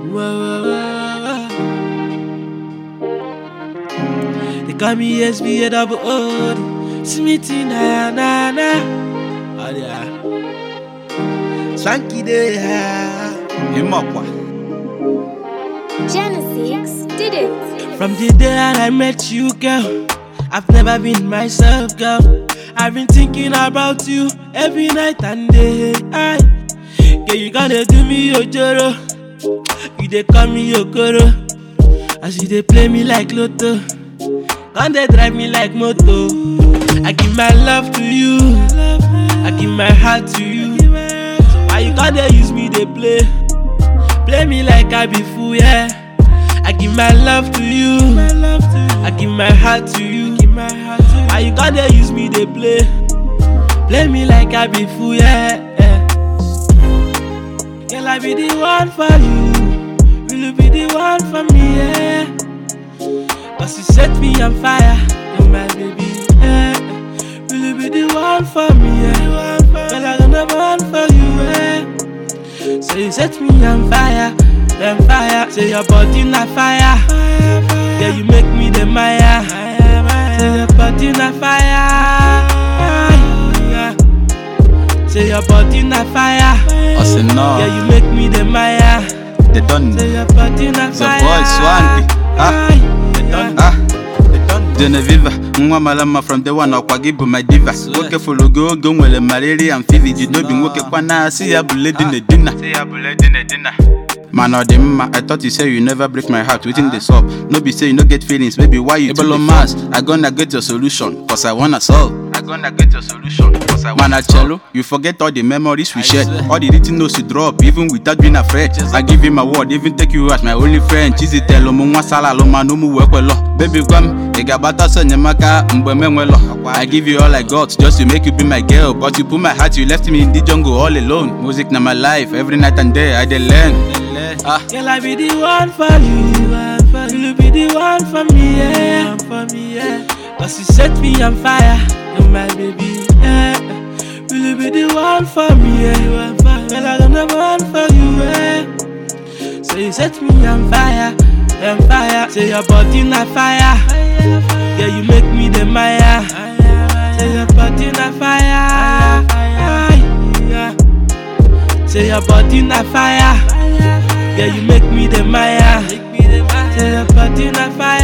Whoa, whoa, whoa. They call me SBA double O. Smithy na na na. Oh yeah. Swanky day. yeah. ịmakwa Genesis did it. From the day that I met you, girl, I've never been myself, girl. I've been thinking about you every night and day. I, girl, you gonna do me your joro. You dey call me your koro. As you dey play me like lotto. Can they drive me like moto? I give my love to you. I give my heart to you. Why you gonna use me they play? Play me like I be fool, yeah. I give my love to you. I give my heart to you. Why you gonna use me they play? Play me like I be fool, yeah. yeah. Girl, I be the one for you. Will you be the one for me, yeah? Cause you set me on fire, oh my baby, yeah. Will you be the one for me, yeah? Girl, I gonna burn for you, yeah. So you set me on fire, on fire. Say your body na fire, yeah. You make me the Maya. Say your body na fire, yeah. Say your body na fire, ọ sị nnọọ yeah. You make me the Maya. they done Say your body na The fire. boy Swanky. Ah. yeah. ah Genevieve nwa mara mma from the one ọkwa gị bụ my diva nwoke fụrụ gị oge o nwere malaria and fever ji n'obi nwoke kwana asị ya bụ lady na-edina mana ọ dị mma i thought you say you never break my heart wetin dey sup no be say you no get feelings baby why you too mass i gonna get your solution cause i wanna solve i gonna get your solution cause i wanna cello you forget all the memories we shared all the written notes you drop even without being afraid i give you my word even take you as my only friend chizitel ụmụ nwa sala alụmanụ ụmụ wee kwelọ baby gwa m ị ga-agbata ọsọ enyemaka mgbe m enwelọ i give you all i got just to make you be my girl but you put my heart you left me in the jungle all alone music na my life every night and day i dey learn ah Girl, I be the one for you. Will you be the one for me? Yeah, for me, yeah. Cause you set me on fire, oh my baby. Yeah. Will you be the one for me? Yeah, Girl, I gonna burn for you. Yeah. So you set me on fire, on fire. Say your body na fire. Yeah, you make me the Maya. Say your body na fire. Yeah. Say your body na fire. Yeah, you make me the Maya. Say your body na fire.